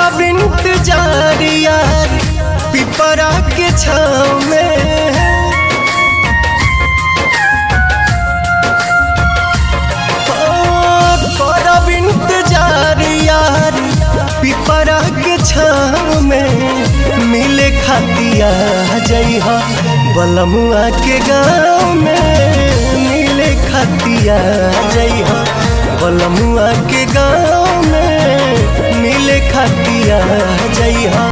करब इंतजार यार पिपरा के छाव में करब इंतजार यार पिपरा के छाव में मिले खातिया जइहा बलमुआ के गाँव में मिले खातिया जइहा बलमुआ के गाँव में मिले खातिया जइहा